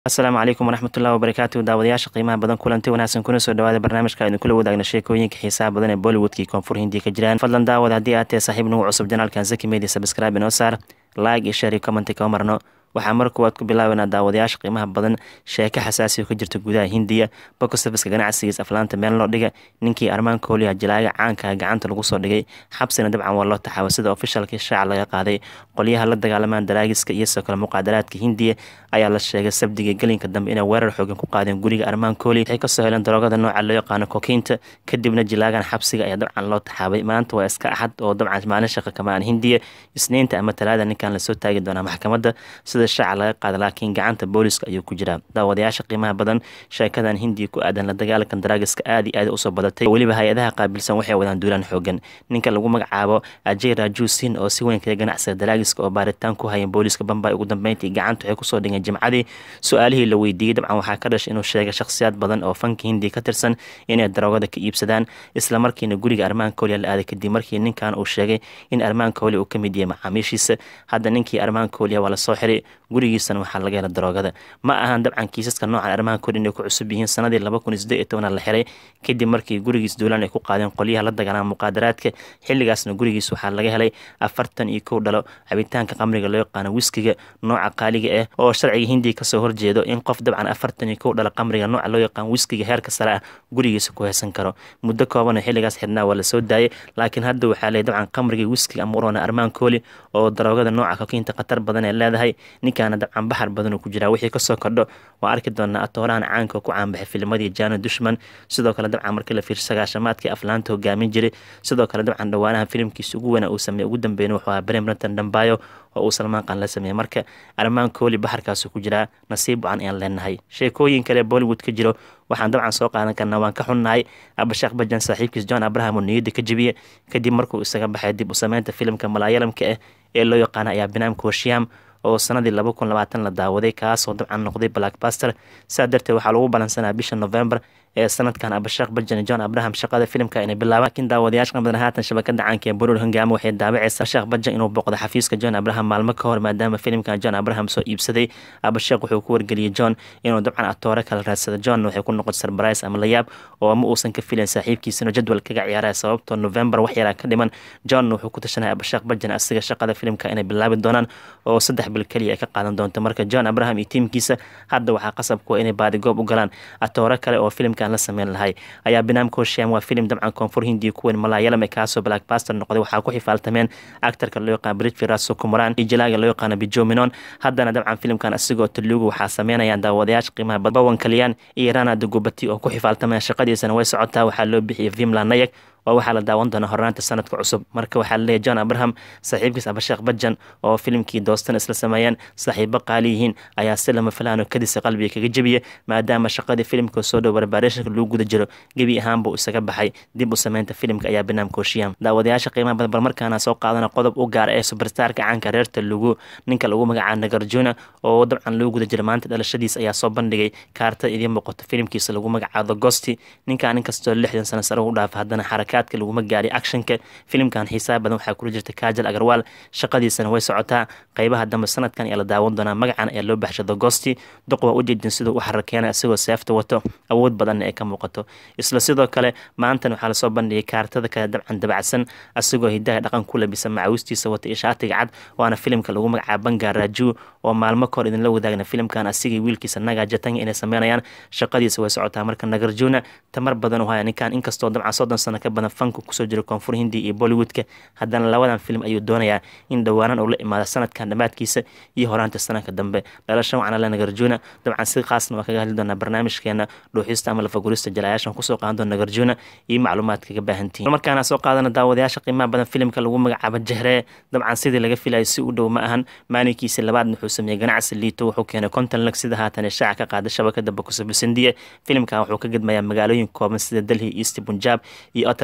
asalaamu calaykum waraxmatullahi wabarakaatu daawadayaasha qiimaha badan kulanti wanaagsan kuna soo dhawaada barnaamijka aynu kula wadaagna sheekooyinka xiisaha badan ee bollywoodkii koonfur hindiya ka jiraan fadlan daawad haddii aad tahay saaxiib nagu cusub janaalkan zaki media subscribe inoo saar like iyo share iyo commenti kama marno waxaa mar kuwaad ku bilaabanaa daawadayaasha qiimaha badan sheeko xasaasi oo ka jirta gudaha hindiya bokosafiska ganacsigiis aflaanta meel loo dhiga ninkii armaan kooliya jilaaga caanka gacanta lagu soo dhigay xabsina dabcan waa loo taxaaba sida ofishalkii shaaca laga qaaday qolyaha la dagaalamaan daraagiska iyo sidoo kale muqaadaraadka hindiya ayaa la sheegay sabdiga gelinka dambe inay weerar xoogan ku qaadeen guriga armaan kooli waxay kasoo heleen daroogada nooca loo yaqaano kokiinta kadibna jilaagan xabsiga ayaa dabcan loo taxaabay maanta waa iska axad oo dabcan maalin shaqa kamaan hindiya isniinta ama talaada ninkan lasoo taagi doonaa maxkamadda sida shaaca laga qaada laakiin gacanta booliska ayuu ku jiraa daawadayaasha qiimaha badan sheekadan hindiya ku aadan la dagaalankan daraagiska aad iyo aad usoo badatay weliba hay-adaha qaabilsan waxay wadaan duulaan xoogan ninka lagu magacaabo ajay rajusin oo si weyn kaga ganacsiga daraagiska oo baaritaan ku hayan booliska bambay ugu dambeyntii gacanta waxay kusoo dhigeen jimcadii su-aalihii la weydiiyey dabcan waxaa ka dhashay inuu sheegay shakhsiyaad badan oo fanka hindiya ka tirsan inay daroogada ka iibsadaan islamarkiina guriga armaan kooliya la aaday kadib markii ninkan uu sheegay in armaan kooliya uu ka mid yahay macaamiishiisa hadda ninkii armaan kooliya waa lasoo xiray gurigiisana waxaa laga hela daroogada ma ahan dabcan kiisaska noocan armaha kori inay ku cusub yihiin sanadii laba kun iyo siddeed iyo tobanaa la xiray kadib markii gurigiis duulaan ay ku qaadeen qolyaha la dagaalama muqaadaraadka xilligaasna gurigiis waxaa laga helay afartan iyo kow dhalo cabitaanka qamriga loo yaqaano wiskiga nooca qaaliga ah oo sharciga hindiya kasoo horjeedo in qof dabcan afartan iyo kow dhalo qamriga nooca loo yaqaano wiskiga heerka sare ah gurigiisa ku heesan karo muddo kooban oo xilligaas xidhnaa waa lasoo daayay laakiin hadda waxaa leey dabcan qamriga wiskiga ama urona armaan kooli oo daroogada nooca kokiinta khatar badan ee leedahay ninkaana dabcan baxar badan ku jiraa wixii kasoo kordho waa arki doonaa atoorahan caanka oo ku caanbaxay filmadii jano dushman sidoo kale dabcan markii la fiirsho sagaashamaadkii aflaanta hogaamin jiray sidoo kale dabcan dhawaanaha filimkiisa ugu weynaa uu sameeyey ugu dambeeyna wuxuu ahaa brem rantan dhambayo oo uu salmaan qaan la sameeyey marka armaan kooli baxarkaasu ku jiraa nasiib wacan ayaan leenahay sheekooyin kale bollywood ka jiro waxaan dabcan soo qaadan karnaa waan ka xunnahay abashaakh bajan saaxiibkiis john abraham oo niyadda ka jebiye kadib markuu isaga baxay dib u sameynta filimka malaayalamka ah ee loo yaqaana ayaa binaamka hoshiam oo sanadii laba kun labaatan la daawaday kaasoo dabcan noqday blackbaster saa darteed waxaa lagu balansanaa bisha november ee sanadkan abashaakh bajan john abraham shaqada filimka inay bilaabaan laakiin daawadayaasha qabadan haatan shabakada caanka ee boror hangaamo waxay daawacaysaa abashaakh bajan inuu booqdo xafiiska john abraham maalmo ka hor maadaama filimkan john abraham soo iibsaday abashaakh wuxuu ku wargeliyey john inuu dabcan atoore kala raadsado john waxay ku noqotay sarbarais ama layaab oo ma uusan ka filayn saaxiibkiisana jadwal kaga ciyaaraya sababtoo november wax yaraa ka dhiman john wuxuu ku tashanaya abashaakh bajan asiga shaqada filimka inay bilaabi doonaan oo saddex bil keliya ay ka qaadan doonto marka john abraham iyo tiimkiisa hadda waxaa qasab kuwa inay baadigoob u galaan atoore kale oo filimkan la sameyn lahay ayaa binaamka hoshiam waa filim dabcan koonfur hindiya ku weyn malaayalam ee kaasoo blackbaster noqday waxaa ku xifaaltameen actarka loo yaqaan britfiras sukumaran iyo jalaaga loo yaqaano bijominon haddana dabcan filimkan asigoo taluugu waxaa sameynayaan daawadayaasha qiimaha bawan kaliyaan iyo rana dugubati oo ku xifaaltameen shaqadiisana way socotaa waxaa loo bixiyay vimla nayag oo waxaa la daawan doonaa hornaanta sanadka cusub marka waxaa laleeyahy john abraham saaxiibkiis abasheekh bajan oo filimkii doostan isla sameeyeen saaxiibo qaali yihiin ayaa si lama filaano kadisa qalbiga kaga jebiya maadaama shaqadii filimka soo dhow barbaarationka lagu guda jiro gebi ahaan buu isaga baxay dib u sameynta filimka ayaa banaamka hoshiyam daawadayaasha qiimaha badan bal markaana soo qaadana qodob u gaar ee subarstarka caanka reer telugu ninka lagu magacaabo nagarjuna oo dabcan loo guda jira maanta dhalashadiis ayaa soo bandhigay kaarta idiin muuqato filimkiisa lagu magacaabo gosti ninkan inkastoo lixdan sano sare u dhaafa haddana xaraka laguma gaari actionka filimkan xiisaha badan waxaa kula jirta kajal agarwaal shaqadiisana way socotaa qeybaha dambe sanadkan ayaa la daawan doonaa magacan ayaa loo baxshay dogosti duq waa ujeedin siduu u xarakeena isagoo seefta wato awood badanna ee ka muuqato isla sidoo kale maantan waxaa lasoo bandhigay kaartada kale dabcan dabacsan asagoo hidaha dhaqan ku labisa macawistiisa wata iyo shaatiga cad waana filimka lagu magacaabo bangar raju oo maalmo kahor idinla wadaagna filimkan asigii wiilkiisa naga jatanga inay sameynayaan shaqadiisa way socotaa marka nagarjuna tamar badan u haya ninkan inkastoo dabcan soddon sano ka badan fanka kusoo jira koonfur hindiya iyo bollywoodka haddana labadan film ayuu doonayaa in dhowaanan uu la imaado sanadkan dhammaadkiisa iyo horaanta sanadka dambe dhalasha wacna le nagarjuna dabcan si khaasna waa kaga hadli doonaa barnaamijkeena dhuuxista ama lafagurista jalayaashan kusoo qaadan doona nagarjuna iyo macluumaad kaga baahantihin markaana soo qaadana daawadayaasha qiimaha badan filimka lagu magacaabo jehree dabcan sidii laga filayo si u dhow ma ahan maalinkiisa labaad wuxuu sameeyey ganacsi liito wuxuu keenay konton lag sida haatan shaaca ka qaada shabakada bakusabisindiya filimkan wuxuu ka gedmayaa magaalooyin kooban sida delhi east punjab iyo otter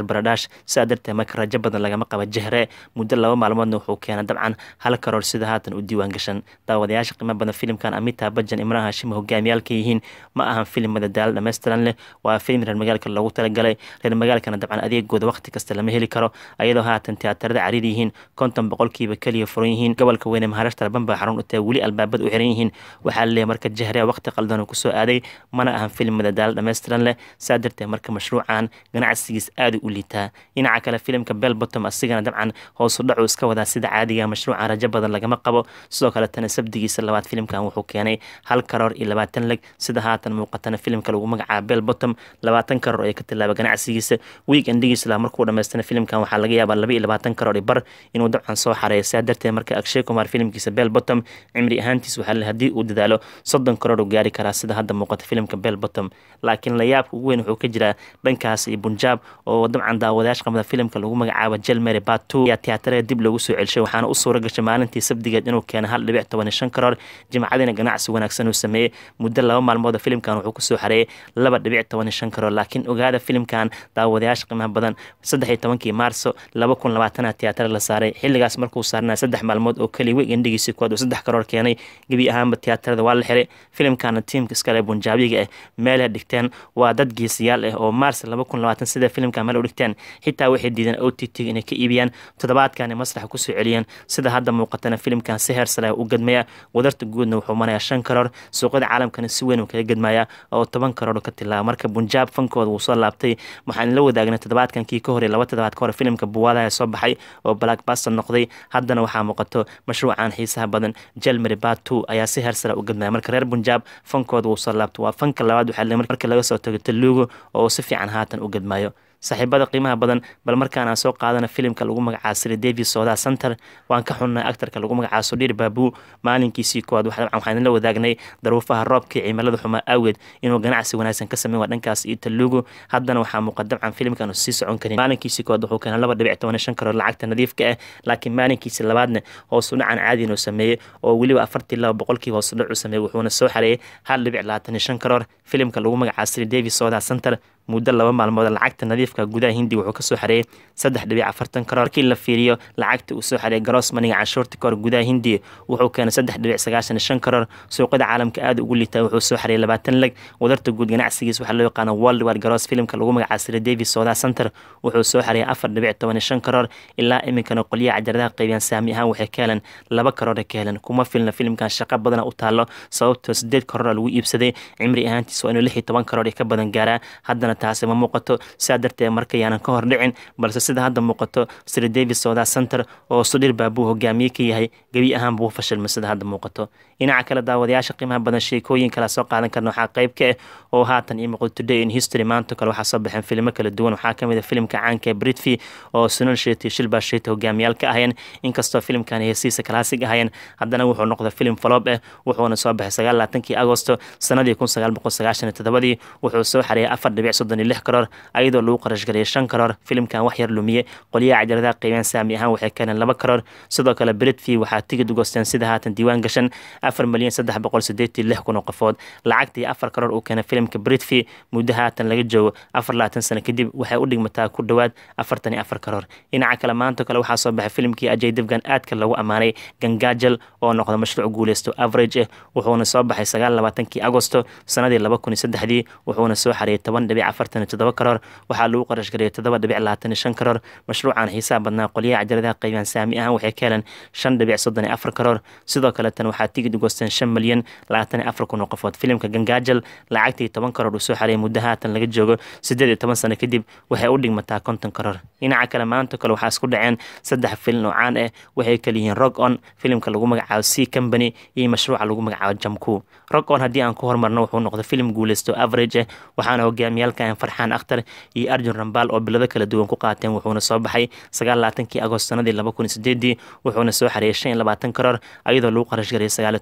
baradash sidaa darteed marka rajo badan lagama qaba jahre muddo laba maalmoodna wuxuu keenay dabcan hal karoor sida haatan u diiwaan gashan daawadayaasha qiimo badan filimkan amita bajan imraan hashim hogaamiyaalka yihiin ma ahan filim madadaalo dhammaystiran leh waa filim reer magaalka loogu talagalay reer magaalkana dabcan adeegooda waqti kasta lama heli karo ayadoo haatan tiyaatarada cariir yihiin konton boqolkiiba keliya furan yihiin gobolka weyne maharashtra bamba xarun utee weli albaabada u xiran yihiin waxaa laleeyahay marka jahre waqti qaldan uu kusoo aaday mana ahan filim madadaalo dhammaystiran leh saa darteed marka mashruucan ganacsigiis aada u liitaa dhinaca kale filimka bell bottom asigana dabcan hoosu dhacu iska wadaa sida caadiga mashruucan rajo badan lagama qabo sidoo kale tana sabdigiisa labaad filimkan wuxuu keenay hal karoor iyo labaatan leg sida haatan muuqatana filimka lagu magacaaba bell bottom labaatan karoor ee ka tilaaba ganacsigiisa week endigiisa la markuu dhamaystana filimkan waxaa laga yaabaa laba iyo labaatan karoor bar inuu dabcan soo xareeyo saa darteed marka akshay kumar filimkiisa bell bottom cimri ahaantiis waxaa haddii uu dadaalo soddon karoor uu gaari karaa sida hadda muuqata filimka bell bottom laakiin layaabka ugu weyn wuxuu ka jiraa dhankaas iyo bunjaab oo dabcan daawadayaasha qamada filimka lagu magacaabo jelmary batu ayaa tiyaatarada dib lagu soo celshay waxaana u suura gashay maalintii sabdigeed inuu keena hal dhibic toban iyo shan karoor jimcadiina ganacsi wanaagsan uu sameeyey muddo laba maalmooda filimkan wuxuu kusoo xareeyay laba dhibic toban iyo shan karoor laakiin ogaada filimkan daawadayaasha qiimaha badan saddex iyo tobankii maarso laba kun labaatana tiyaatar la saaray xilligaas markuu saarnaa saddex maalmood oo keliya wegendigiisii kuwaad uu saddex karoor keenay gebi ahaanba tiyaatarada waa la xiray filimkana tiimka iskale bunjaabiga ah meelay dhigteen waa dad geesiyaal ah oo maars laba kun labaatan sida filimka meel u dhigteen xitaa waxay diideen o t t inay ka iibiyaan toddobaadkani masraxa kusoo celiyeen sida hadda muuqatana filimkan si heer sare u gadmaya wadarta guudna wuxuu marayaa shan karoor suuqyada caalamkana si weyn uu kaga gadmaya oo toban karoor ka tilaaba marka bunjaab fankooda wuu soo laabtay waxaan la wadaagnay toddobaadkan kii ka horey laba toddobaad ka hore filimka buwaadaha soo baxay oo blackbuster noqday haddana waxaa muuqato mashruucan xiisaha badan jelmary batu ayaa si heer sare u gadmaya marka reer bunjaab fankooda wuu soo laabtay waa fanka labaad waxaa marka laga soo tago taluugo oo si fiican haatan u gadmayo saaxiibada qiimaha badan bal markaan aan soo qaadana filimka lagu magacaabo siri david sooda center waan ka xunnay actarka lagu magacaabo sudhir baabu maalinkiisii koowaad waxaan la wadaagnay daruufaha roobkii cimilada xumaa awgeed inuu ganacsi wanaagsan ka sameyn waa dhankaas iyo taluugu haddana waxaa muuqa dabcan filimkan sii socon karin maalinkiisii koowaad wuxuu keenay laba dhibic toban shan karoor lacagta nadiifka ah laakiin maalinkiisii labaadna hoosu dhacan caadiin uu sameeyey oo weliba afartii laba boqolkii hoosu dhac uu sameeyey wuxuuna soo xareeyey hal dhibic labaatan iyo shan karoor filimka lagu magacaabo siri david sooda center muddo laba maalmood lacagta nadiifka gudaha hindi wuxuu kasoo xareeyey saddex dhibic afartan karoor markii la fiiriyo lacagta uu soo xareeyay grossmaniga canshuurta kahor gudaha hindi wuxuu keenay saddex dhibic sagaashan iyo shan karoor suuqyada caalamka aada ugu liitaa wuxuu soo xareeyay labaatan leg wadarta guud ganacsigiis waxaa loo yaqaana world war gross filimka lagu magacaabo sira david soda center wuxuu soo xareeyay afar dhibic toban iyo shan karoor ilaa iminkana qolyaha cajaradaha qaybiyaan saami ahaan waxay ka heleen laba karoor ka heleen kuma filna filimkan shaqo badana u taalo sababtoo sideed karoor lagu iibsaday cimri ahaantiis waa inuu lix iyo toban karoor ka badan gaaraa haddana taasi ma muuqato sidaa darteed markayaanan ka hor dhicin balse sida hadda muuqato sir david soda center oo sudhir baabuu hogaamiye ka yahay gebi ahaan buu fashilmay sida hadda muuqato dhinaca kale daawadayaasha qiimaha badan sheekooyin kala soo qaadan karna waxaa qayb ka ah oo haatan ii muuqdo today in history maanta kale waxaa soo baxeen filimo kala duwan waxaa ka mid a filimka caanka ee britfi oo sunal sheeti shilbaa sheeti hogaamiyaal ka ahayeen inkastoo filimkan heesiisa kalaasig ahayeen haddana wuxuu noqday filim faloob ah wuxuuna soo baxay sagaal laatankii agosto sanadii kun sagaal boqol sagaashan iyo todobadii wuxuu soo xareeyay afar dhibic soddon iyo lix karoor ayadoo lagu qarash gareeyay shan karoor filimkan wax yar lumiye qolyaha cajaladaha qiibeen saami ahaan waxay keeneen laba karoor sidoo kale britfi waxaa tigid ugosteen sida haatan diiwaan gashan afar milyan saddex boqol sideetii lix kun oo qofood lacagtii afar karoor uu keenay filimka britfi muddo haatan laga joogo afar labaatan sano kadib waxay u dhigmataa ku dhowaad afartan iyo afar karoor dhinaca kale maanta kale waxaa soo baxay filimkii ajay dibgan aadka lagu ammaanay gangaajal oo noqda mashruuc guuleysto average ah wuxuuna soo baxay sagaal labaatankii agosto sanadii laba kun iyo saddexdii wuxuuna soo xareeyay toban dhibic afartan iyo toddoba karoor waxaa lagu qarash gareeyay toddoba dhibic labaatan iyo shan karoor mashruucan xiisaha badnaa qolyaha cajaladaha qaybiyaan saami ahaan waxay ka heleen shan dhibic soddon iyo afar karoor sidoo kale tan waxaa tigid ugosteen shan milyan labaatan iyo afar kun oo qofood filimka gangaajal lacagtii toban karoor uu soo xareeyay muddo haatan laga joogo siddeed iyo toban sano kadib waxay u dhigmataa konton karoor dhinaca kale maanta kale waxaa isku dhaceen saddex filin oo caan ah waxay kala yihiin rog on filimka lagu magacaabo c company iyo mashruuca lagu magacaabo jamku rog on haddii aan ku hormarno wuxuu noqday filim guuleysto average ah waxaana hogaamiyaalkan farxaan akhtar iyo arjun rambaal oo bilado kala duwan ku qaateen wuxuuna soo baxay sagaal labaatankii agost sanadii laba kun iyo sideedii wuxuuna soo xareeyay shan iyo labaatan karoor ayadoo lagu qarash gariyay sagaal iyo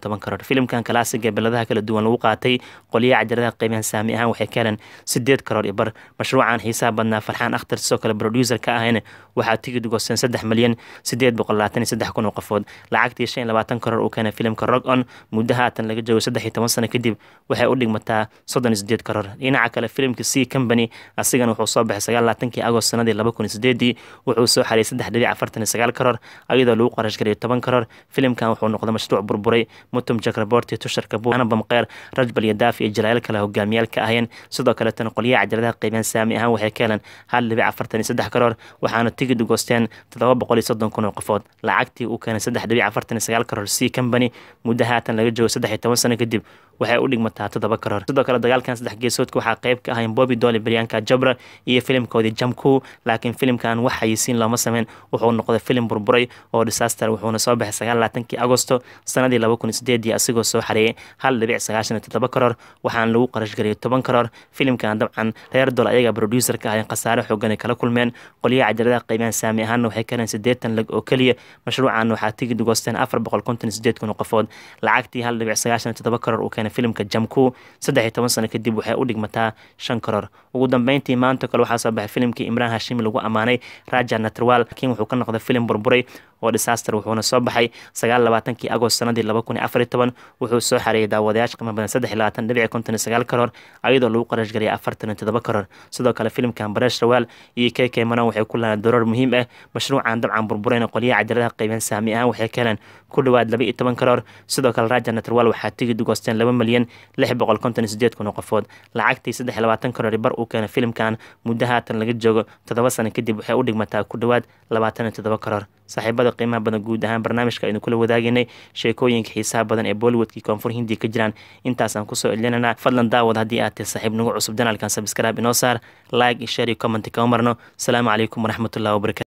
toban karoor filimkan kalaasiga beladaha kala duwan lagu qaatay qolyaha cajaladaha qiimaha saami ahaan waxay ka heleen sideed karoor iyo bar mashruucan xiisaha badnaa farxaan akhtar sidoo kale producer ka ahayna waxaa tigid goosteen saddex milyan sideed boqol labaatan iyo saddex kun oo qofood lacagtii shan iyo labaatan karoor uu keenay filimka rog on muddo haatan laga joogo saddex iyo toban sano kadib waxay u dhigmataa soddon iyo sideed karoor dhinaca kale filimka c company asigana wuxuu soo baxay sagaal labaatankii agost sanadii laba kun iyo sideedii wuxuu soo xariyay saddex dhibic afartan iyo sagaal karoor ayadoo lagu qarash gariyay toban karoor filimkan wuxuu noqday mashruuc burburay mutum jakraborti tushar kabuur anabam kheyr rajbal iyo daaf iyo jalaayal kale hogaamiyaal ka ahayeen sidoo kaletana qolyaha cajaladaha qiimeyn saami ahaan waxay ka heleen hal dhibic afartan iyo saddex karoor waxaana tigid u goosteen toddoba boqol iyo soddon kun oo qofood lacagtii uu keenay saddex dhibic afartan iyo sagaal karoor c company muddo haatan laga joogo saddex iyo toban sano kadib waxay u dhigmataa toddoba karoor sidoo kale dagaalkan saddex geesoodka waxaa qayb ka ahayn bobby dolly baryaanka jabra iyo filimkoodii jamku laakiin filimkan wax xayisiin looma sameyn wuxuu noqday filim burburay oo disaster wuxuuna soo baxay sagaal labaatankii agosto sanadii laba kun iyo sideedii asigoo soo xareeyay hal dhibic sagaashan iyo toddoba karoor waxaana lagu qarash gariyay toban karoor filimkan dabcan reer dol ayaga producer ka ahayn khasaare xoogan ay kala kulmeen qolyaha cajaladaha qiimahan saami ahaana waxay ka heleen siddeetan lag oo keliya mashruucan waxaa tigid goosteen afar boqol konton iyo sideed kun oo qofood lacagtii hal dhibic sagaashan iyo toddoba karoor uu keenay filimka jamku saddex iyo toban sano kadib waxay u dhigmataa shan karoor ugu dambeyntii maanta kale waxaa soo baxay filimkii imraan hashimi lagu ammaanay raja natrwal laakiin wuxuu ka noqday filim burburay oo disaster wuxuuna soo baxay sagaal labaatankii agost sanadii laba kun iyo afar iyo toban wuxuu soo xareeyay daawadayaasha qiimo badan saddex iyo labaatan dhibic konton iyo sagaal karoor ayadoo lagu qarash gariyay afartan iyo toddoba karoor sidoo kale filimkan baresh rawaal iyo k k manan waxay ku lahayn doroor muhiim ah mashruucan dabcan burburayna qolyaha cajaladaha qiimeyn saami ahaan waxay ka heleen ku dhowaad laba iyo toban karoor sidoo kale raja natrwal waxaa tigid u goosteen laba milyan lix boqol konton iyo sideed kun oo qofood lacagtii saddex iyo labaatan karoor bar uu keenay filimkan muddo haatan laga joogo toddoba sano kadib waxay u dhigmataa ku dhowaad labaatan iyo toddoba karoor saaxiibada qiimaha badan guud ahaan barnaamijka aynu kula wadaageynay sheekooyinka xiisaha badan ee bollywoodkii koonfur hindiya ka jiraan intaasaan kusoo celinanaa fadlan daawad haddii aad tahay saaxiib nagu cusub janaalkan sabskraib inoo saar like iyo share iyo comment kama marno asalaamu calaykum waraxmatullahi wabarakatu